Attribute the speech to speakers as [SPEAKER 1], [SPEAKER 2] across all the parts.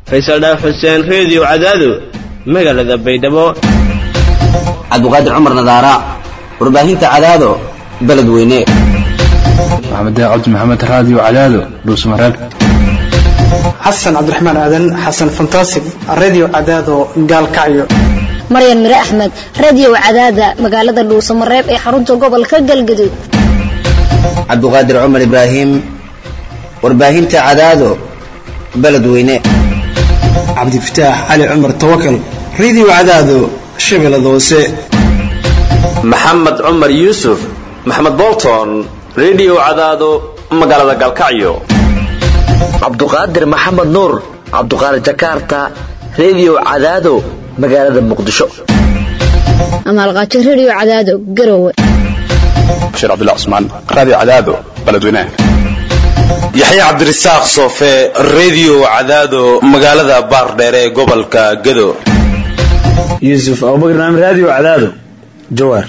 [SPEAKER 1] faysal dhaaf xuseen reediyo cadaado magaalada baydhabo
[SPEAKER 2] cabdiqaadir cumar nadaara warbaahinta cadaado beled weyne
[SPEAKER 3] maxamed cabdi maxamed raadiyo cadaado dhuusmareeb
[SPEAKER 4] xasan cabdiraxmaan aadan xasan fantasig radio cadaado gaalkacyo
[SPEAKER 5] maryan mire axmed radio cadaada magaalada dhuusamareeb ee xarunta gobolka galgaduud
[SPEAKER 2] cabdiqaadir cumar ibraahim warbaahinta cadaado beled weyne
[SPEAKER 4] cabdifataax cali cumar tawakal radio cadaado shabeellada hoose
[SPEAKER 6] maxamed cumar yuusuf maxamed bolton radio cadaado magaalada galkacyo
[SPEAKER 7] cabduqaadir maxamed nuur cabduqaadir jakarta radio cadaado magaalada muqdisho
[SPEAKER 5] amaalqaajo radio cadaado garowe
[SPEAKER 3] bashiir cabdullah cusmaan raadiyo cadaado beledweynaha
[SPEAKER 8] yaxya cabdirasaaq soofe radio cadaado magaalada baardheere ee gobolka gado
[SPEAKER 9] yuusuf abubakar naam radio cadaado jawaar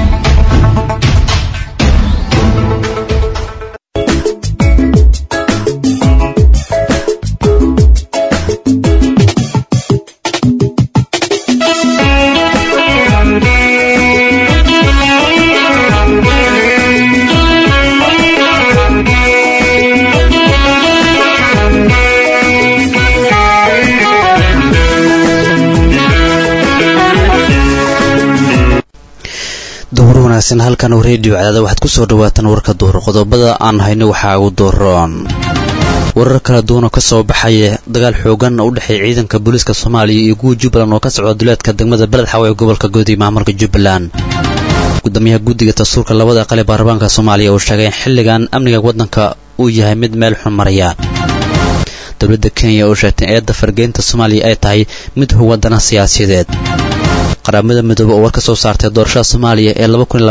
[SPEAKER 10] duhur wanaagsan halkan oo reediyo cadaada waxaad ku soo dhawaataan warka duhur qodobada aan hayno waxaa ugu dooroon warar kala duwan oo ka soo baxaya dagaal xoogan oo u dhexeeya ciidanka booliiska soomaaliya iyo kuwa jubbaland oo ka socda duleedka degmada beled xawe ee gobolka goodi maamulka jubbaland gudoomiyaha guddiga dastuurka labada aqal ee baarlamaanka soomaaliya uu sheegay in xilligan amniga waddanka uu yahay mid meel xun maraya dowladda kenya oo sheegtay in eedda fargeynta soomaaliya ay tahay mid huwadana siyaasiyadeed qaramada midoobe oo war ka soo saartay doorashada soomaaliya ee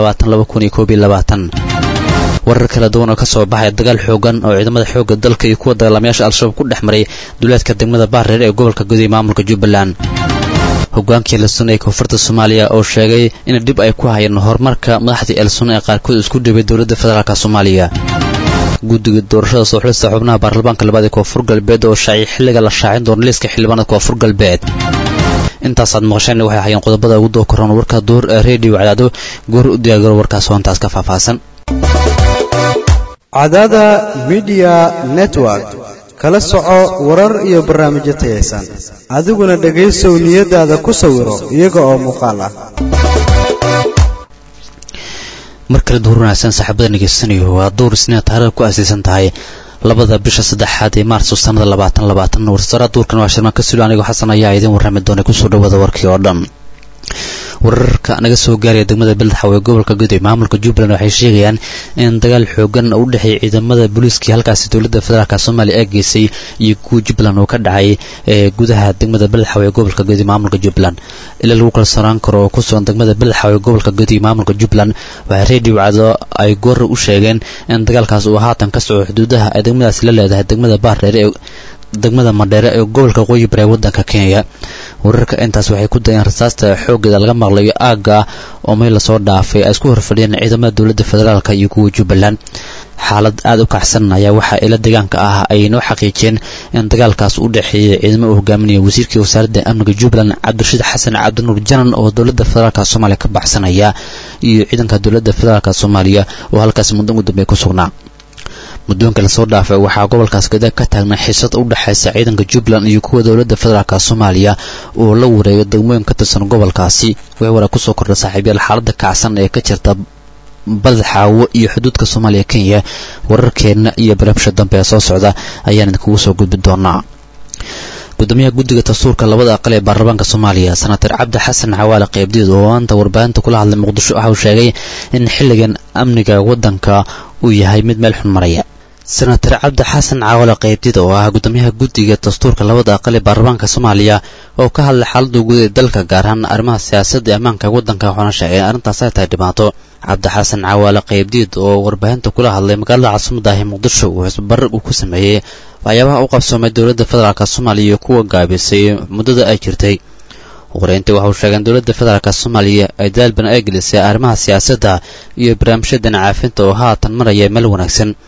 [SPEAKER 10] warar kala duwan oo ka soo baxaya dagaal xoogan oo ciidamada xoogga dalka iyo kuwa dagaalamayaasha al-shabaab ku dhex maray duleedka degmada baarreer ee gobolka gudiya maamulka jubbaland hogaankii elsun ee koonfurta soomaaliya oo sheegay in dhib ay ku hayeen horumarka madaxdii elsun ee qaarkood isku dhibay dowladda federaalk soomaaliya guddiga doorashada soo xulista xubnaha baarlamaanka labaad ee koonfur galbeed oo shaaciyay xilliga la shaacin doono liiska xildhibaanada koonfur galbeed intaasaad maqasheen waxay hayeen qodobada ugu doo koran warka duur ee reediyo cadaado goor u diyaagaro warkaas hoontaas ka faahfaahsan
[SPEAKER 11] cadaada midiya network kala soco warar iyo barnaamijyo tayaysan adiguna dhegaysow niyadaada ku sawiro iyaga oo muuqaal ah
[SPEAKER 10] mar kale duur wanaagsan saaxiibada ngeysanayo waa duur isniina taariikh ku aasaysan tahay labada bisha saddexaad ee maarso sanada labaatan labaatan warsara duurkan waa shirmaan ka sulo anigoo xasan ayaa idiin warrami doonay kusoo dhawaada warkii oo dhan wararka naga soo gaaraya degmada beledxaw ee gobolka gudoy maamulka jubbaland waxay sheegayaan in dagaal xoogan u dhexeeya ciidamada booliiskii halkaasi dowladda federaalk soomaaliya ee geysay iyo kuwa jubbaland oo ka dhacay ee gudaha degmada beledxaw ee gobolka gudoy maamulka jubbaland ilaa lagu kalsoonaan karo oo ku sugan degmada beledxaw ee gobolka gudoy maamulka jubbaland waxay reediyo cado ay goor u sheegeen in dagaalkaas uu haatan ka soco xuduudaha ay degmadaasi la leedahay degmada baardheer ee degmada madheere ee gobolka waqooyi bari ee waddanka kenya wararka intaas waxay ku dayeen rasaasta xooggeeda laga maqlayo aagga oo meel lasoo dhaafay ay isku horfadhiyeen ciidamada dowladda federaalk iyo kuwa jubbaland xaalad aada u kacsan ayaa waxaa ila deegaanka ah ay noo xaqiijiyeen in dagaalkaas u dhexeeyay ciidamo uu hogaaminaya wasiirkii wasaaradda amniga jubbaland cabdirashiid xasan cabdinuur janan oo dowladda federaalk soomaaliya ka baxsanaya iyo ciidanka dowladda federaalk soomaaliya oo halkaas muddo ugu dambeey ku sugnaa muddoonka lasoo dhaafay waxaa gobolkaas gada ka taagnay xiisad u dhexaysa ciidanka jubbaland iyo kuwa dowladda federaalk soomaaliya oo la wareeyo degmooyin ka tirsan gobolkaasi way wara kusoo kordha saaxiibyaal xaaladda kacsan ee ka jirta baled xaawo iyo xuduudka soomaaliya kenya wararkeenna iyo barabsha dambe ee soo socda ayaan idinkugu soo gudbi doonaa gudoomiyaha guddiga dastuurka labada aqal ee baarlamaanka soomaaliya senator cabdi xasan cawaale qeybdiid oo maanta warbaahinta kula hadlay muqdisho waxa uu sheegay in xilligan amniga waddanka uu yahay mid meel xun maraya senator cabdi xasan caawale qeybdid oo ah gudoomiyaha guddiga dastuurka labada aqal ee baarlamaanka soomaaliya oo ka hadlay xaaladda guud ee dalka gaar ahaan arrimaha siyaasadda ee ammaanka waddanka waxaana sheegay in arrintaas ay tahay dhibaato cabdi xasan cawaale qeybdiid oo warbaahinta kula hadlay magaalada caasimada ah ee muqdisho uu xisbarar uu ku sameeyey waxyaabaha u qabsoomay dowladda federaalk soomaaliya iyo kuwa gaabisay muddada ay jirtay wareyntii waxa uu sheegay in dowladda federaalk soomaaliya ay dadaal badan ay gelisay arrimaha siyaasadda iyo barnaamijyadan caafinta oo haatan maraya meel wanaagsan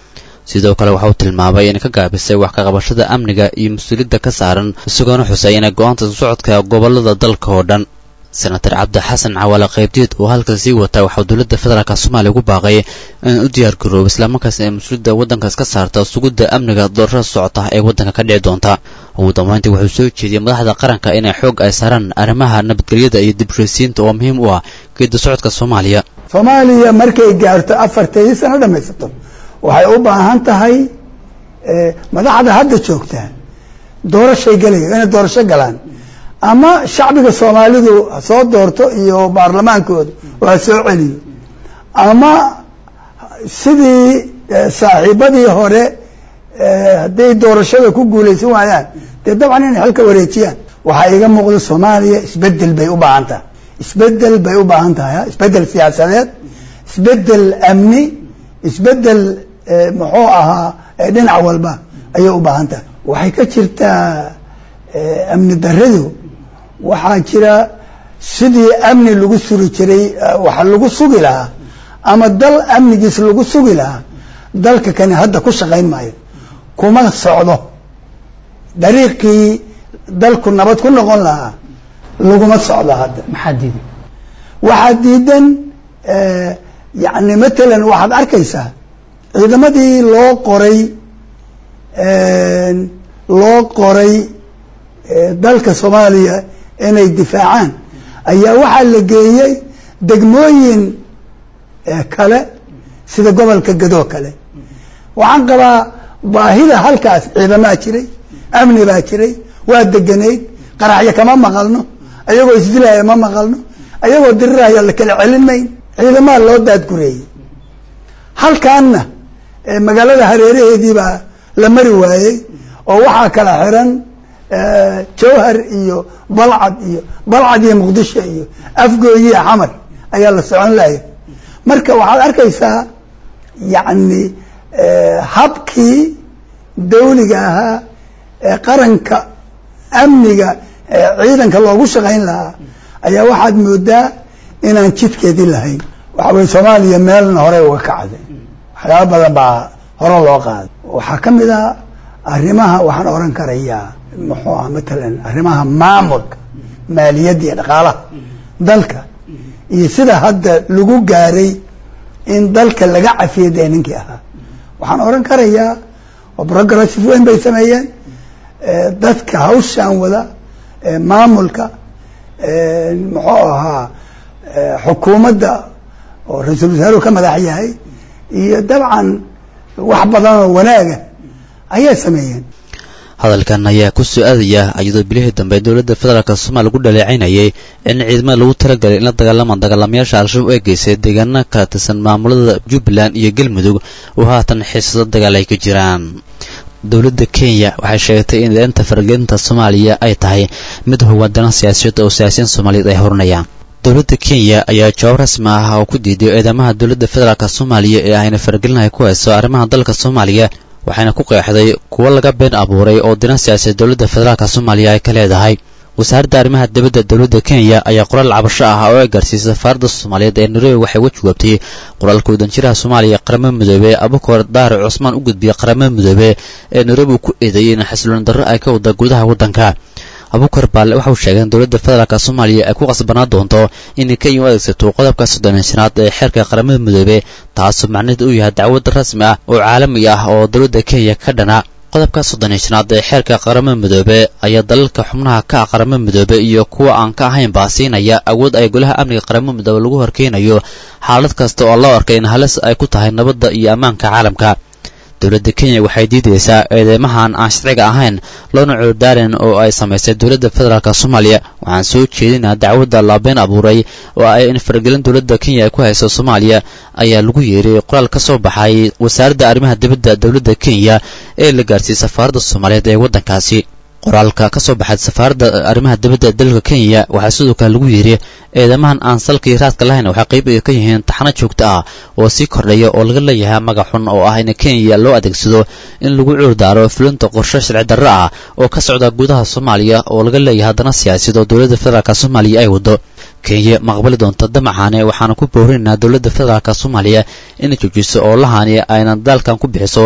[SPEAKER 10] sidoo kale waxa uu tilmaamay inay ka gaabisay wax ka qabashada amniga iyo mas-uuliyadda ka saaran isagoona xusay inay go-aanta socodka gobollada dalka oo dhan senatar cabdi xasan cawaale qaybdiid oo halkaas sii wata waxaa dowladda federaalk soomaaliya ugu baaqay in u diyaar garoobo islamarkaasna ay mas-uuliyadda waddankaas ka saarta sugidda amniga doorashada socota ee waddanka ka dhici doonta ugu dambeyntii wuxuu soo jeediyey madaxda qaranka inay xoog ay saaraan arrimaha nabadgelyada iyo dibshaysiinta oo muhiim u ah geedda socodka soomaaliya
[SPEAKER 12] soomaaliya markay gaarto afarteedii sano dhamaysato waxay u baahan tahay madaxda hadda joogtaa doorashay gelaya inay doorasho galaan ama shacbiga soomaalidu ha soo doorto iyo baarlamaankooda oo ha soo celiyo ama sidii saaxiibadii hore hadday doorashada ku guulaysan waayaan dee dabcan inay xilka wareejiyaan waxaa iga muuqda soomaaliya isbedel bay u baahan tahay isbedel bay u baahan tahay isbedel siyaasadeed isbedel amni isbedel muxuu ahaa dhinac walba ayay u baahan tahay waxay ka jirtaa amni daradu waxaa jira sidii amni lagu suri jiray waxa lagu sugi lahaa ama dal amnigiis lagu sugi lahaa dalka kani hadda ku shaqayn maayo kuma socdo dariiqii dalku nabad ku noqon lahaa laguma socdo hadda
[SPEAKER 13] maxaa diiday
[SPEAKER 12] waxaa diidan yani matalan waxaad arkaysaa ciidamadii loo qoray loo qoray dalka soomaaliya inay difaacaan ayaa waxaa la geeyey degmooyin kale sida gobolka gadoo kale waxaan qabaa baahida halkaas ciidamaa jiray amni baa jiray waa deganayd qaraxyo kama maqalno ayagoo isdilaya ma maqalno ayagoo diriraya la kala celin mayn ciidamaa loo daadgureeyey halkaanna magaalada hareeraheedii baa la mari waayey oo waxaa kala xiran jawhar iyo balcad iyo balcad iyo muqdisho iyo afgooyiya xamar ayaa la socon laya marka waxaad arkaysaa yacni habkii dawliga ahaa ee qaranka amniga ciidanka loogu shaqayn lahaa ayaa waxaad moodaa inaan jidkeedii lahayn waxa weye soomaaliya meelna hore uga kacday waxyaaba badan baa hore loo qaaday waxaa ka mid ah arrimaha waxaan oran karayaa muxuu ah matalan arrimaha maamulka maaliyadda iyo dhaqaalaha dalka iyo sida hadda lagu gaaray in dalka laga cafiyo dee ninkii ahaa waxaan oran karayaa oo progressive weyn bay sameeyeen dadka hawshaan wada maamulka muxuu ahaa xukuumadda oo ra-iisul wasaaruhu ka madax yahay iyo dabcan wax badan oo wanaaga ayay sameeyeen
[SPEAKER 10] hadalkan ayaa ku soo aadaya iyadoo bilihii dambe dowladda federaalk soomaaliya lagu dhaleecaynayay in ciidamada lagu talagalay in la dagaalama dagaalamayaasha al-shabaab ay geysay deegaana kala tirsan maamulada jubbaland iyo galmudug oo haatan xiisado dagaal ay ka jiraan dowladda kenya waxay sheegtay in eedanta faragelinta soomaaliya ay tahay mid hogaandana siyaasiyaed oo siyaasiyiin soomaaliyeed ay horinayaan dowladda kenya ayaa jawaab rasmi ah oo ku diiday eedamaha dowladda federaalk soomaaliya ee ayna faragelinahay ku hayso arrimaha dalka soomaaliya waxayna ku qeexday kuwo laga been abuuray oo dina siyaasiyaed dowladda federaalk soomaaliya ay ka leedahay wasaaradda arrimaha dibadda dowladda kenya ayaa qoraal cabasho ah oo ay gaarsiisay safaaradda soomaaliyeed ee nairobi waxay uga jawaabtay qoraalka wadanjiraha soomaaliya qaramada midoobe abukar daare cusmaan u gudbiyey qaramada midoobe ee nairobi uu ku eedeeyey in xasilooni darro ay ka wada gudaha waddanka abukar baale waxau sheegay in dowladda federaalk soomaaliya ay ku qasbanaa doonto inay kenya u adeegsato qodobka soddoniyo shanaad ee xeerka qaramada midoobe taasoo macnaheedu uu yahay dacwad rasmi ah oo caalami ah oo dowladda kenya ka dhana qodobka soddoniyo shanaad ee xeerka qaramada midoobe ayaa dalalka xubnaha ka ah qaramada midoobe iyo kuwa aan ka ahaynba siinaya awood ay golaha amniga qaramada midoobe lagu horkeenayo xaalad kasta oo loo arkay in halis ay ku tahay nabadda iyo ammaanka caalamka dowladda kenya waxay diidaysaa eedeymahan aan sharciga ahayn loona cudurdaarin oo ay samaysay dowladda federaalk soomaaliya waxaan soo jeedinaa dacwadda laabeen abuuray oo ay in faragelin dowladda kenya ay ku hayso soomaaliya ayaa lagu yeeray qoraal ka soo baxay wasaaradda arrimaha dibadda dowladda kenya ee la gaarsiiyey safaaradda soomaaliyeed ee waddankaasi qoraalka ka soo baxay safaaradda arrimaha dibadda dalka kenya waxaa sidoo kale lagu yidhi eedamahan aan salkii raadka lahayn waxay qayb ka yihiin taxano joogto ah oo sii kordhaya oo laga leeyahay magac xun oo ah in kenya loo adeegsado in lagu cuurdaaro fulinta qorshe sharci darro ah oo ka socda gudaha soomaaliya oo laga leeyahay haddana siyaasiyad oo dowladda federaalk soomaaliya ay wado kenya ma aqbali doonta damacaane waxaana ku boorinaynaa dowladda federaalk soomaaliya inay joojiso oo lahani aynan daalkan ku bixiso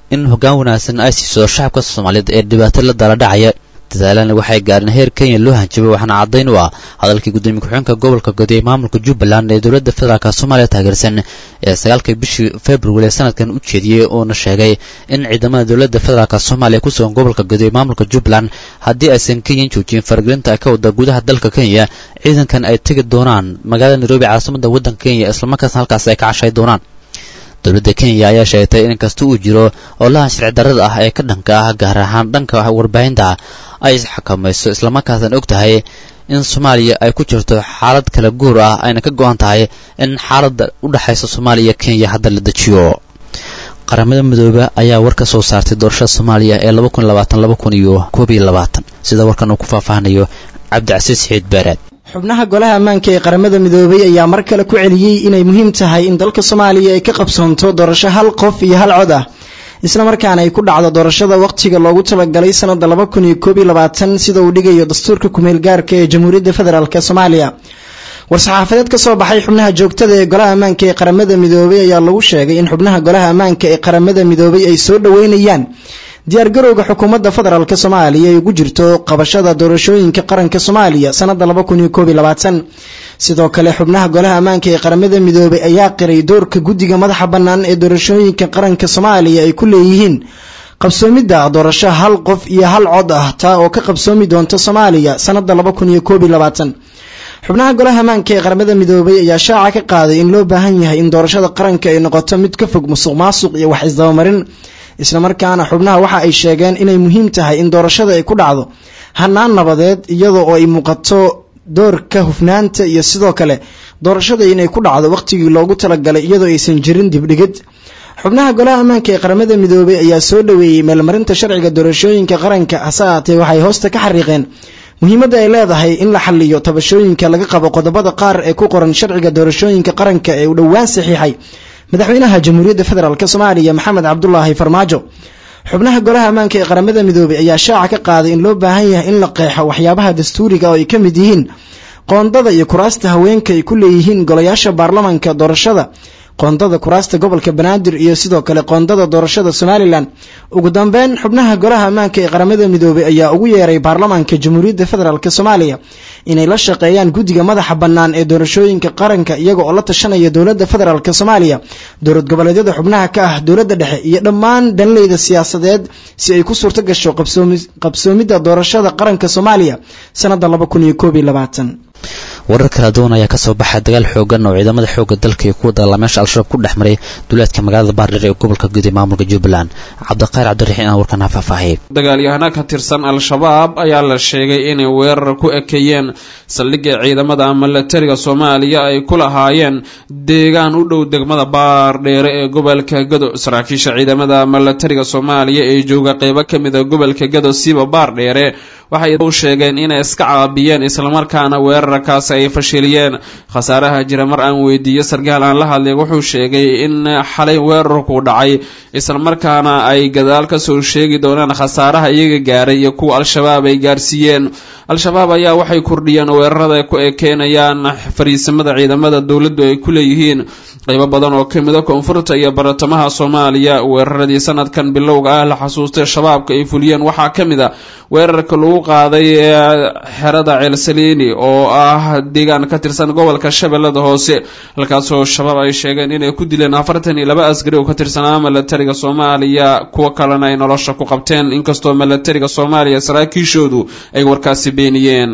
[SPEAKER 10] in hoggaan wanaagsan ay siiso shacabka soomaaliyeed ee dhibaato la dala dhacaya dadaalana waxay gaareen heer kenya loo hanjabay waxaana caddayn u ah hadalkii gudoomiye ku-xigeenka gobolka godi ee maamulka jubbaland ee dowladda federaalk soomaaliya taageersan ee sagaalkii bishii february sanadkan u jeediyey uuna sheegay in ciidamada dowladda federaalk soomaaliya ku sugan gobolka godi ee maamulka jubbaland haddii aysan kenyan joojin faragelinta ay ka wada gudaha dalka kenya ciidankan ay tegi doonaan magaalada nairobi caasimadda waddanka kenya islamarkaasna halkaas ay ka cashay doonaan dowladda kenya ayaa sheegtay in kasta uu jiro oolahan sharci darrada ah ee ka dhanka ah gaar ahaan dhanka warbaahinta ay xakamayso islamarkaasna og tahay in soomaaliya ay ku jirto xaalad kala guur ah ayna ka go-an tahay in xaaladda u dhexaysa soomaaliya iyo kenya hadda la dejiyo qaramada midoobe ayaa war ka soo saartay doorashada soomaaliya ee laba kun labaatan laba kun iyo koob iyo labaatan sida warkan uu ku faahfaahanayo cabdicasiis xiid baaraad
[SPEAKER 13] xubnaha golaha ammaanka ee qaramada midoobay ayaa mar kale ku celiyey inay muhiim tahay in dalka soomaaliya ay ka qabsoonto doorasho hal qof iyo hal cod ah isla markaana ay ku dhacdo doorashada wakhtiga loogu talagalay sanada laba kun iyo koob iyo labaatan sida uu dhigayo dastuurka kumeel gaarka ee jamhuuriyadda federaalk soomaaliya war-saxaafadeed ka soo baxay xubnaha joogtada ee golaha ammaanka ee qaramada midoobay ayaa lagu sheegay in xubnaha golaha ammaanka ee qaramada midoobay ay soo dhoweynayaan diyaargarowga xukuumadda federaalk soomaaliya ay ugu jirto qabashada doorashooyinka qaranka soomaaliya sanada laba kun iyo koob iyo labaatan sidoo kale xubnaha golaha ammaanka ee qaramada midoobay ayaa qiray doorka guddiga madaxa bannaan ee doorashooyinka qaranka soomaaliya ay ku leeyihiin qabsoomidda doorasho hal qof iyo hal cod ah taa oo ka qabsoomi doonta soomaaliya sanada laba kun iyo koob iyo labaatan xubnaha golaha ammaanka ee qaramada midoobay ayaa shaaca ka qaaday in loo baahan yahay in doorashada qaranka ay noqoto mid ka fog musuq maasuq iyo wax isdabamarin islamarkaana xubnaha waxa ay sheegeen inay muhiim tahay in doorashada ay ku dhacdo hanaan nabadeed iyadoo oo ay muuqato doorka hufnaanta iyo sidoo kale doorashada inay ku dhacdo wakhtigii loogu talagalay iyadoo aysan jirin dibdhigid xubnaha golaha ammaanka ee qaramada midoobay ayaa soo dhoweeyey meelmarinta sharciga doorashooyinka qaranka hase aatee waxay hoosta ka xariiqeen muhiimadda ay leedahay in la xaliyo tabashooyinka laga qabo qodobada qaar ee ku qoran sharciga doorashooyinka qaranka ee uu dhowaan saxiixay madaxweynaha jamhuuriyadda federaalk soomaaliya maxamed cabdulaahi farmaajo xubnaha golaha ammaanka ee qaramada midoobay ayaa shaaca ka qaaday in loo baahan yahay in la qeexo waxyaabaha dastuuriga oo ay ka mid yihiin qoondada iyo kuraasta haweenka ay ku leeyihiin golayaasha baarlamanka doorashada qoondada kuraasta gobolka banaadir iyo sidoo kale qoondada doorashada somalilan ugu dambeyn xubnaha golaha ammaanka ee qaramada midoobay ayaa ugu yeeray baarlamaanka jamhuuriyadda federaalk soomaaliya inay la shaqeeyaan guddiga madaxa bannaan ee doorashooyinka qaranka iyaga oo la tashanaya dowladda federaalk soomaaliya dowlad goboleedyada xubnaha ka ah dowladda dhexe iyo dhammaan dhanleyda siyaasadeed si ay ku suurto gasho qabsoomidda doorashada qaranka soomaaliya sanada laba kun iyo koob iyo labaatan
[SPEAKER 10] warar kala duwan ayaa kasoo baxay dagaal xoogan oo ciidamada xooga dalka iyo kuwa dagaalamayaasha al-shabaab ku dhex maray duleedka magaalada baardheer ee gobolka guud ee maamulka jubbaland cabdiqayr cabdiraxiin aan warkan ha faahfaahiyay
[SPEAKER 14] dagaalyahana ka tirsan al-shabaab ayaa la sheegay inay weerar ku ekeeyeen saldhigga ciidamada milatariga soomaaliya ay ku lahaayeen deegaan u dhow degmada baardheere ee gobolka gado saraakiisha ciidamada milatariga soomaaliya ee jooga qeybo ka mid a gobolka gado siiba baardheere waxay u sheegeen inay iska caabiyeen islamarkaana weerarkaasi ay fashiliyeen khasaaraha jira mar aan weydiiyo sarkaal aan la hadlay wuxuu sheegay in xalay weerarku dhacay islamarkaana ay gadaal kasoo sheegi doonaan khasaaraha iyaga gaaray iyo kuwa al-shabaab ay gaarsiiyeen al-shabaab ayaa waxay kordhiyeen weerarada ku ekeenayaan fariisimada ciidamada dowladdu ay ku leeyihiin qaybo badan oo ka mida koonfurta iyo baratamaha soomaaliya weeraradii sanadkan bilowga ah la xasuustay shabaabka ay fuliyeen waxaa ka mid a weerarka lagu qaaday xerada ceelsaliini oo ah deegaan ka tirsan gobolka shabeellada hoose halkaasoo shabaab ay sheegeen inay ku dileen afartan iyo laba askari oo ka tirsanaa milatariga soomaaliya kuwo kalena ay nolosha ku qabteen inkastoo milatariga soomaaliya saraakiishoodu ay warkaasi beeniyeen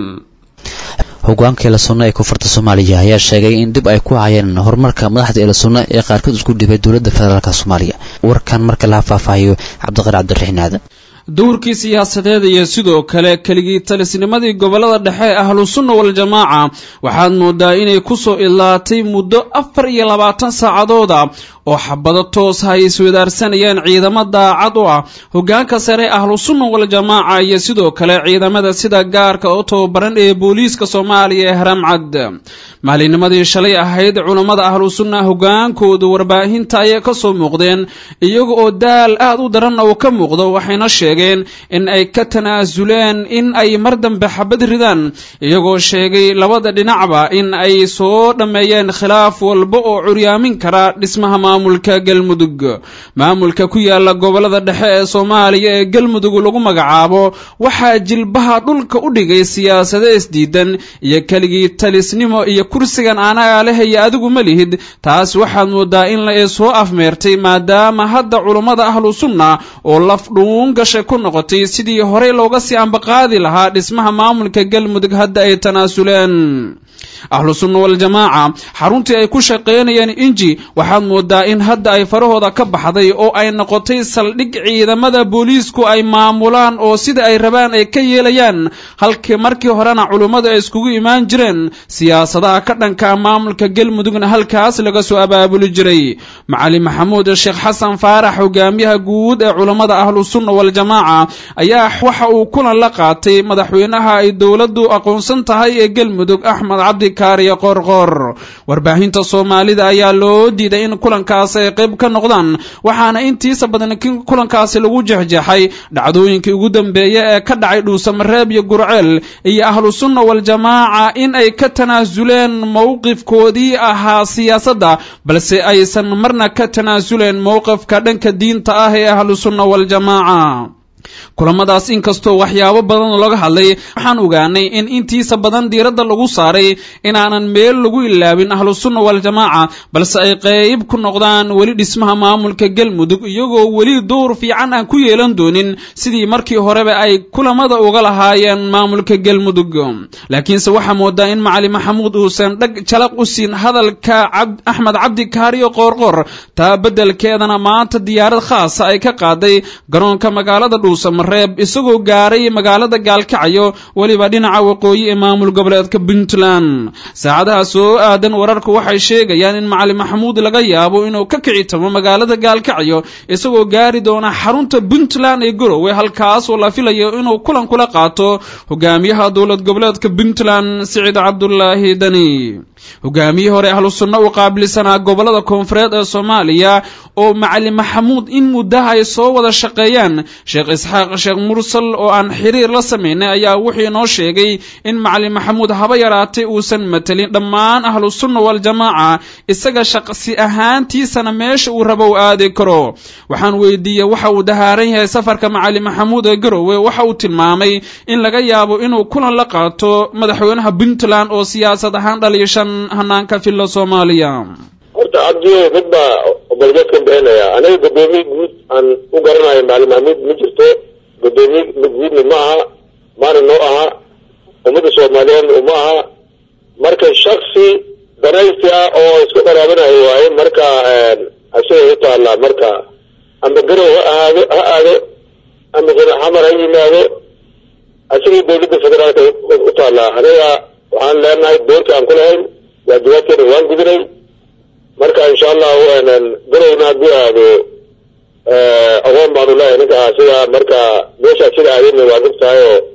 [SPEAKER 10] hogaanka eelasunna ee koonfurta soomaaliya ayaa sheegay in dib ay ku hayeen horumarka madaxda eelasunna ee qaarkood isku dhibay dowladda federaalk soomaaliya warkan marka laha faahfaahiyo cabdiqar cabdiraxiin aadan
[SPEAKER 14] dowrkii siyaasadeed iyo sidoo kale keligii talisnimadii gobolada dhexe ee ahlusunna waljamaaca waxaad moodaa inay kusoo ilaatay muddo afar iyo labaatan saacadooda oo xabado toosa ay iswadaarsanayeen ciidamo daacad u ah hogaanka sare ahlusunna waljamaaca iyo sidoo kale ciidamada sida gaarka oo tababaran ee booliiska soomaaliya ee haramcad maalinimadii shalay ahayd culammada ahlu sunna hogaankoodu warbaahinta ayay ka soo muuqdeen iyaga oo daal aad u daranna uu ka muuqdo waxayna sheegeen in ay ka tanaasuleen in ay mar dambe xabad ridaan iyagoo sheegay labada dhinacba in ay soo dhammeeyeen khilaaf walba oo curyaamin kara dhismaha maamulka galmudug maamulka ku yaala gobolada dhexe ee soomaaliya ee galmudug lagu magacaabo waxaa jilbaha dhulka u dhigay siyaasado isdiidan iyo keligii talisnimo iyo kursigan anagaa leh iyo adigu ma lihid taas waxaad moodaa in la soo afmeertay maadaama hadda culummada ahlu sunna oo laf dhuun gashay ku noqotay sidii horey looga sii ambaqaadi lahaa dhismaha maamulka galmudug hadda ay tanaasuleen ahlu sunna waljamaaca xaruntii ay ku shaqaynayeen inji waxaad moodaa in hadda ay farahooda ka baxday oo ay noqotay saldhig ciidamada booliisku ay maamulaan oo sida ay rabaan ay ka yeelayaan halkii markii horena culummadu ay iskugu imaan jireen siyaasadaha ka dhanka maamulka galmudugna halkaas laga soo abaabuli jiray macali maxamuud sheekh xasan faarax hogaamiyaha guud ee culummada ahlu sunna waljamaaca ayaa waxa uu kulan la qaatay madaxweynaha ay dowladdu aqoonsan tahay ee galmudug axmed cabdi kaariyo qoorqoor warbaahinta soomaalida ayaa loo diiday in kulankaasi ay qayb ka noqdaan waxaana intiisa badan kulankaasi lagu jexjeexay dhacdooyinkii ugu dambeeya ee ka dhacay dhuusamareeb iyo gurceel iyo ahlu sunna waljamaaca in ay ka tanaasuleen mowqifkoodii ahaa siyaasadda balse aysan marna ka tanaasuleen mowqifka dhanka diinta ah ee ahlu sunna waljamaaca kulamadaas inkastoo waxyaabo badan laga hadlay waxaan ogaanay in intiisa badan diiradda lagu saaray inaanan meel lagu ilaabin ahlu sunna waljamaaca balse ay qayb ku noqdaan weli dhismaha maamulka galmudug iyagoo weli dowr fiican aan ku yeelan doonin sidii markii horeba ay kulamada uga lahaayeen maamulka galmudug laakiinse waxaa moodaa in macali maxamuud uusan dhag jalaq u siin hadalka axmed cabdi kaariyo qoorqoor taa beddelkeedana maanta diyaarad khaasa ay ka qaaday garoonka magaalada dhuusamareeb isagoo gaaray magaalada gaalkacyo weliba dhinaca waqooyi ee maamul goboleedka puntland saacadaha soo aadan wararku waxay sheegayaan in macali maxamuud laga yaabo inuu ka kici tamo magaalada gaalkacyo isagoo gaari doona xarunta puntland ee garowe halkaas oo la filayo inuu kulan kula qaato hogaamiyaha dowlad goboleedka puntland siciid cabdulaahi dani hogaamiyihii hore ahlu sunna u qaabilsanaa gobolada koonfureed ee soomaaliya oo macali maxamuud in muddaha ay soo wada shaqeeyaan sheekh isxaaq sheekh mursal oo aan xiriir la samaynay ayaa wuxuu inoo sheegay in macali maxamuud haba yaraatay uusan matelin dhammaan ahlu sunna waljamaaca isaga shaqsi ahaantiisana meesha uu rabo u aadi karo waxaan weydiiyey waxa uu dahaaran yahay safarka macali maxamuud ee garowe waxa uu tilmaamay in laga yaabo inuu kulan la qaato madaxweynaha puntland oo siyaasad ahaan dhaliishan hanaanka filla soomaaliya
[SPEAKER 15] horta cabdiyo mid baa golbeedkan bixinaya aniga guddoomiye guud aan u garanayo macali maxamuud ma jirto guddoomiye guudna ma aha maana noo aha ummadda soomaaliyeedna uma aha marka shaksi danaysi ah oo iska qaraabanayo waaye marka asiga u taallaa marka ama garow ha ahaado ha aado ama xamar ha yimaado asiga dowladda federaalka u taallaa aniga waxaan leenahay doorka aan ku lahayn waajibaadkeena waan gudinay marka insha allahu garowna hadduu aado aqoon baanu leeyahay ninka sida marka meeshaa sida aadayna waan og tahay oo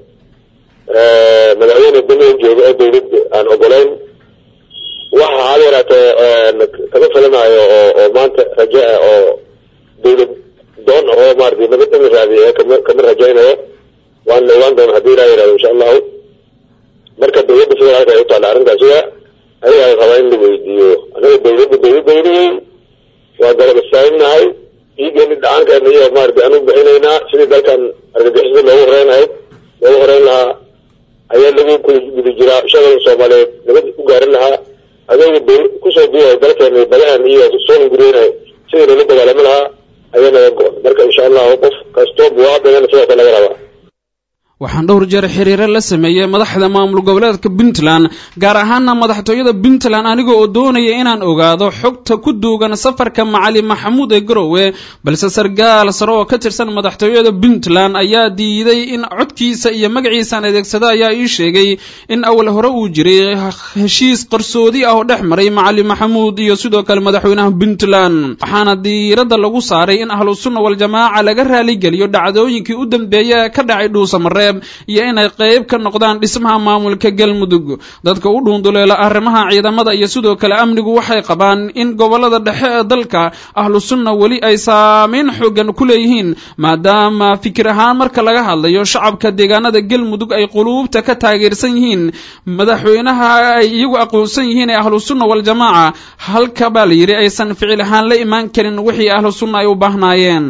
[SPEAKER 15] madaxweyne damian jooga oo dowladda aan ogolayn waxa hada yaraatee kama filanayo oo oo maanta rajo ah oo dowlad doon ah oo maarata nabad in la raadiyo kama kama rajaynayo waan la ogaan doona haddii ilaa yihahdo insha allahu marka dowladda federaalka ay u taalla arrintaasiga ayaga qabaa in la weydiiyo anaga dowladda dowladdaynayay waa garab istaaginahay dhiigeeni dhacaankeena iyo maarata anu bixinaynaa sidii dalkan argagixisada loogu horeyn lahayd loogu horeyn lahaa ayaa lagu kula guda jiraa shaqada soomaaliyeed nabad u gaarin lahaa adeega dow kusoo duuyahay dalkeena badahan iyo soo hunguriyeynahay sidii loola dagaalami lahaa ayaa naga go-on marka insha allahu qof kastoo buwaadagana sidoo kale laga rabaa
[SPEAKER 14] waxaan dhowr jeer xiriiro la sameeyey madaxda maamul goboleedka puntland gaar ahaana madaxtooyada puntland aniga oo doonaya inaan ogaado xogta ku duugan safarka macali maxamuud ee garowe balse sargaal sare oo ka tirsan madaxtooyada puntland ayaa diiday in codkiisa iyo magaciisaan adeegsada ayaa ii sheegay in awal hore uu jiray heshiis qarsoodi ah oo dhex maray macali maxamuud iyo sidoo kale madaxweynaha puntland waxaana diiradda lagu saaray in ahlu sunna waljamaaca laga raaligeliyo dhacdooyinkii u dambeeya ee ka dhacay dhuusamare dhuusamareeb iyo inay qayb ka noqdaan dhismaha maamulka galmudug dadka u dhuunduleela arrimaha ciidamada iyo sidoo kale amnigu waxay qabaan in gobolada dhexe ee dalka ahlu sunna weli ay saameyn xoogan ku leeyihiin maadaama fikir ahaan marka laga hadlayo shacabka deegaanada galmudug ay quluubta ka taageersan yihiin madaxweynaha ay iyagu aqoonsan yihiin ee ahlu sunna waljamaaca halka baa la yidhi aysan ficil ahaan la imaan karin wixii ahlu sunna ay u baahnaayeen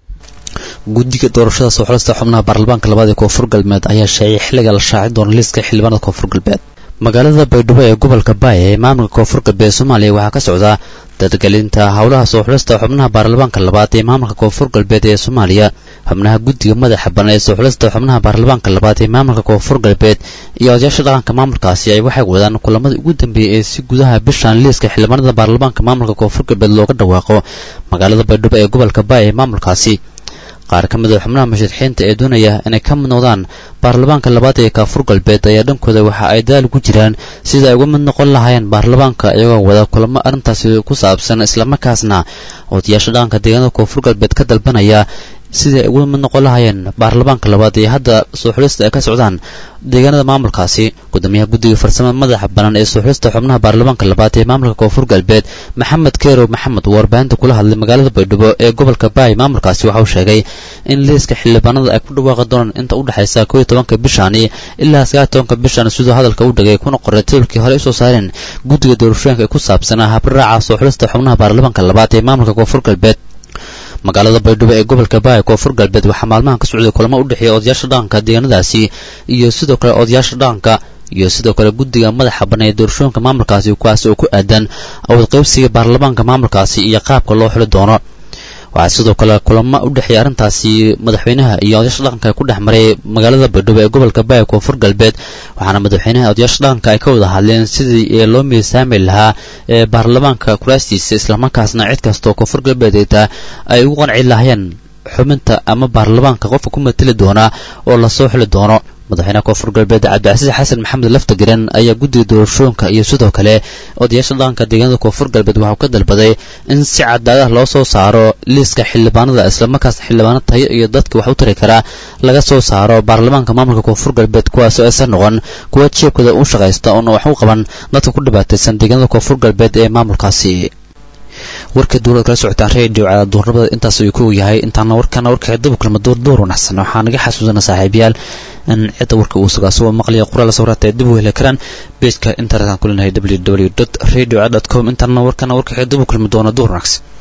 [SPEAKER 10] guddiga doorashada soo xulista xubnaha baarlamaanka labaad ee koonfur galbeed ayaa sheegay xilliga la shaacin doona liiska xildhibaanada koonfur galbeed magaalada baydhabo ee gobolka baaya ee maamulka koonfur galbeed soomaaliya waxaa ka socda dadgelinta howlaha soo xulista xubnaha baarlamaanka labaad ee maamulka koonfur galbeed ee soomaaliya xubnaha guddiga madaxa banan ee soo xulista xubnaha baarlamaanka labaad ee maamulka koonfur galbeed iyo odayaasha dhaqanka maamulkaasi ay waxay wadaan kulamadii ugu dambeeyey ee si gudaha bishan liiska xildhibaanada baarlamaanka maamulka koonfur galbeed looga dhawaaqo magaalada baydhabo ee gobolka baaya ee maamulkaasi qaar ka mid a xubnaha mashadxiinta ee doonaya inay ka mid noqdaan baarlamaanka labaad ee koonfur galbeed ayaa dhankooda waxa ay daal ku jiraan sida ay uga mid noqon lahaayeen baarlamaanka iyagoo wada kulamo arrintaasi ku saabsan islamarkaasna odayaasha dhaqanka deegaanada koonfur galbeed ka dalbanaya sidii ay uga mid noqon lahaayeen baarlamaanka labaad ee hadda soo xulista ay ka socdaan deegaanada maamulkaasi gudoomiyaha guddiga farsamada madaxa banan ee soo xulista xubnaha baarlamaanka labaad ee maamulka koonfur galbeed maxamed keerow maxamed oo warbaahinta kula hadlay magaalada baydhabo ee gobolka baay maamulkaasi waxa uu sheegay in liiska xildhibaanada ay ku dhawaaqi doonaan inta u dhexaysa koo iyo tobanka bishani ilaa sagaal tobanka bishan sidoo hadalka u dhagay kuna qoray tabilkii hore usoo saareen guddiga doorashooyinka ee ku saabsanaa habraaca soo xulista xubnaha baarlamaanka labaad ee maamulka koonfur galbeed magaalada baydhabo ee gobolka baaya koonfur galbeed waxaa maalmahan ka socday kulamo u dhexeeya odayaasha dhaqanka deegaanadaasi iyo sidoo kale odayaasha dhaqanka iyo sidoo kale guddiga madaxa bannaan ee doorashooyinka maamulkaasi kuwaasi oo ku aadan awood qaybsiga baarlamaanka maamulkaasi iyo qaabka loo xuli doono waxaa sidoo kale kulamo u dhexeeya arrintaasi madaxweynaha iyo odayaasha dhaqanka ku dhex maray magaalada baydhabo ee gobolka baaya koonfur galbeed waxaana madaxweynaha odayaasha dhaqanka ay ka wada hadleen sidii loo miisaami lahaa ee baarlamaanka kuraastiisa islamarkaasna cid kastoo koonfur galbeedeeta ay ugu qanci lahayeen xubinta ama baarlamaanka qofka ku mateli doona oo lasoo xili doono madaxweynaha koonfur galbeed cabdicasiis xasan maxamed laftagiran ayaa guddiga doorashooyinka iyo sidoo kale odayaasha dhaqanka deegaanada koonfur galbeed waxauu ka dalbaday in si cadaalad loo soo saaro liiska xildhibaanada islamarkaasna xildhibaano tayo iyo dadka wax u tari karaa laga soo saaro baarlamaanka maamulka koonfur galbeed kuwaasoo aysan noqon kuwa jeebkooda u shaqaysta oona wax u qaban dadka ku dhibaataysan deegaanada koonfur galbeed ee maamulkaasi warka dowlada kala socotaan redio duurnimada intaas ayuu ku yahay intaana warkana warka daba kulma door door wanaagsan waxaa naga xasuusana saaxiibayaal in cidda warka uu sugaa soo maqliya qoraal sawraata ay dib u heli karaan pageka internetan ku leenahay www radio com intaana warkana warka daba kulmi doona door wanaagsan